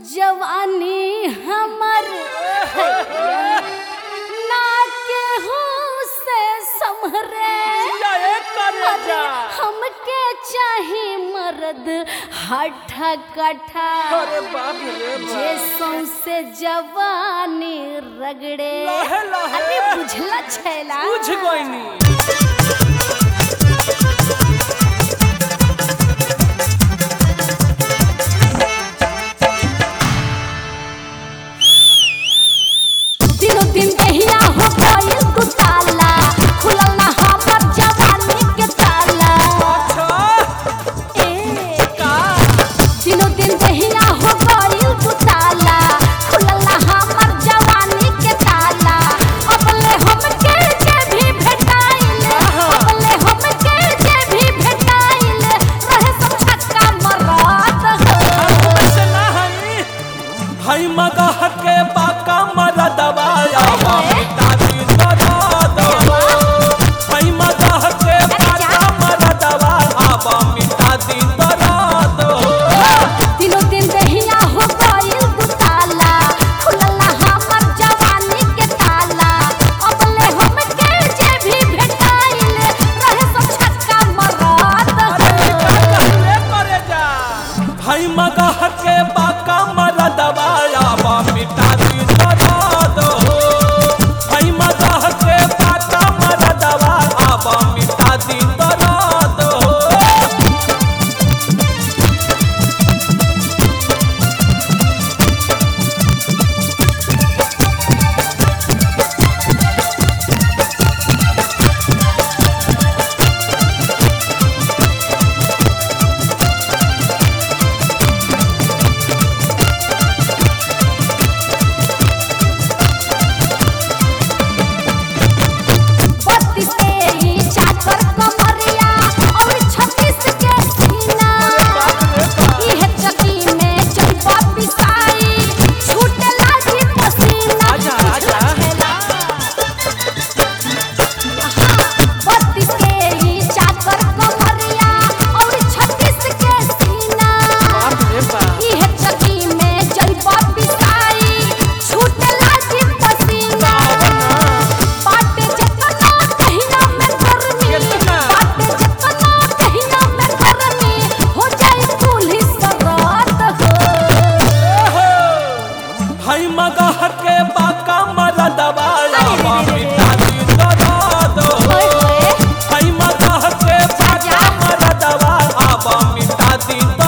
जवानी हमर ना केहू से संभरे अरे हमके चाही मर्द हठा कठा अरे बाप रे जे सौंसे जवानी रगड़े लहे लहे। अरे बुझला छैला बुझ गईनी दिनों दिन दहिया हो गइल तू ताला खुलल ना हमर जवानी के ताला अच्छा ए का दिनों दिन दहिया हो गइल तू ताला खुलल ना हमर जवानी के ताला अबले हमके जे भी भेटाइल अबले हमके जे भी भेटाइल रहे सब छक्का मरत हो ऐसे ना हई हई मगह के बाका मर दबाया अरे। दादी दर्द हई मगह के बाका मर दबाया मिटा दी दर्द दिनों दिन दहिया हो गइल तू ताला खुलल ना हमर जवानी के ताला अबले हमके जे भी भेटाइल रहे सब छक्का मरत हो ले करे जा हई मगह के बाका मर दबाया मिटा दी दर्द हई मगह के बाका मर दबाया मिटा दी दर्द बत्तीस के ही चाकर कमरिया और छत्तीस के सीना इहे चकी में चंपा पिसाई छूटे लागी पसीना आजा, आजा। बत्तीस के ही चाकर कमरिया और छत्तीस के सीना इहे चकी में चंपा पिसाई छूटे लागी पसीना बाटे जतना कहिया में करनी कितना? बाटे जतना कहिया में करनी हो जाए पुलिस रात हो हई मगह के बाका मर दबाया अरे रे रे रे। मिटा दी दर्द ओए होए हई मगह के बाका जा। मर दबाया मिटा दी